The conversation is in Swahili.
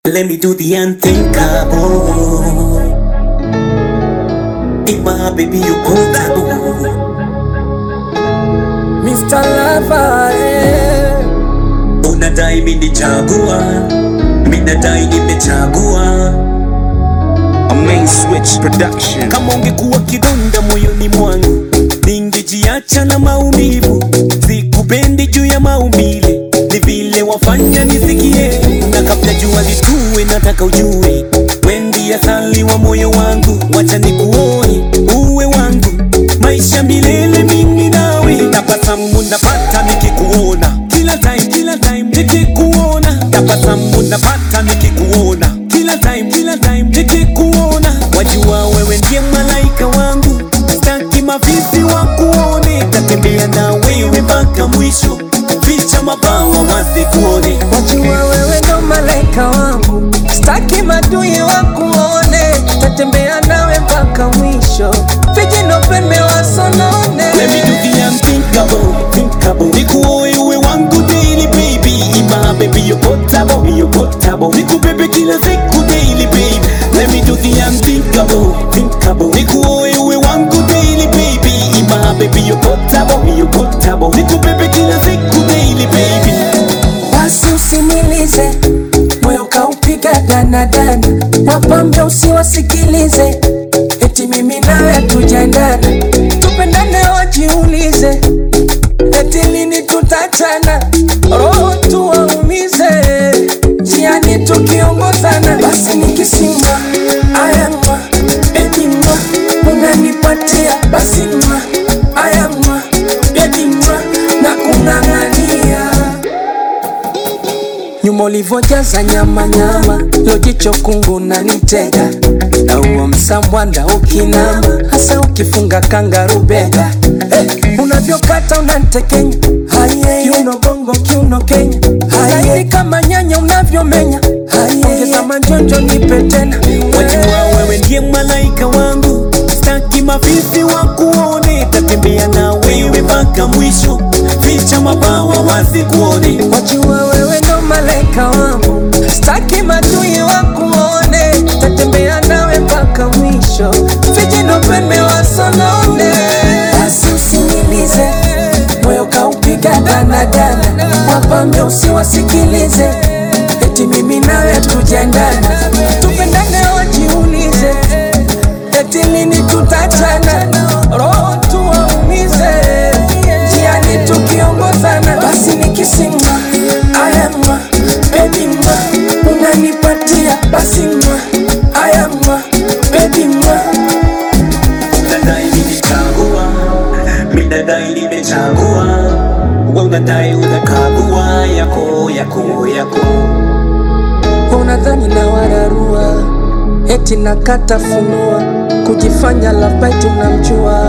Let me do the unthinkable. In my baby, you portable. Mr. Lover, eh. Unadai mimi nichagua, mimi nadai nimechagua. A main switch production. Kama ungekuwa kidonda moyoni mwangu, ningejiacha na maumivu. Sikupendi juu ya maumbile, ni vile wafanya nisikie. Na kabla jua litue, nataka ujue wendi asali wa moyo wangu, wacha nikuoe uwe wangu, maisha milele mimi nawe. Tabasamu napata nikikuona kila time, kila time nikikuona. Tabasamu napata nikikuona kila time, kila time nikikuona. Wajua wewe ndiye malaika wangu, staki mavizi wa kuone. Tatembea na wewe mpaka mwisho, ficha mabawa wasikuone. Wajua wewe ndo malaika wangu, staki madui wakuone, tatembea nawe mpaka mwisho, vijino pembe wasonone. Let me do the unthinkable, thinkable. Nikuoe uwe wangu daily baby, ima baby you portable, you portable. Nikubebe kila siku daily baby. Let me do the unthinkable, thinkable. Nikuoe uwe wangu daily baby, ima baby you portable, you portable. Nikubebe kila siku daily baby. Basi usimilize moyo kaupiga danadana, wapambe usiwasikilize, eti mimi nawe hatujaendana, tupendane wajiulize, eti lini tutachana, roho tuwaumize, jiani tukiongozana, basi nikisimwa ayamwa bedimwa unanipatia basi mwa ayamwa bedimwa na kung'ang'ania nyuma ulivyojaza nyama nyama, lojicho kungu na nitega na huo msambwanda ukinama, hasa ukifunga kangarubega hey, unavyokata unantekenya Haye, kiuno bongo kiuno Kenya Haye, kama nyanya unavyomenya Haye, ongeza manjonjo nipe tena Wajua wewe ndiye malaika wangu, staki mavizi wa kuone. Tatembea na wewe mpaka mwisho, ficha mabawa wasikuone. Wajua wewe ndo malaika wangu, staki madui wakuone, tatembea nawe mpaka mwisho, vijino pembe wasonone. Basi usinilize, moyo kaupiga danadana, wapambe usiwasikilize, eti mimi nawe hatujaendana, tupendane wajiulize, eti lini tutachana, roho tuwaumize, jiani tukiongozana, basi nikisimwa ayamwa baby mwa unanipatia basi mwa ayamwa baby mwa Unadai nimechagua, mimi nadai nimechagua. Wewe unadai unakagua yako yako yako. unadhani na wararua eti nakata funua kujifanya labai tunamjua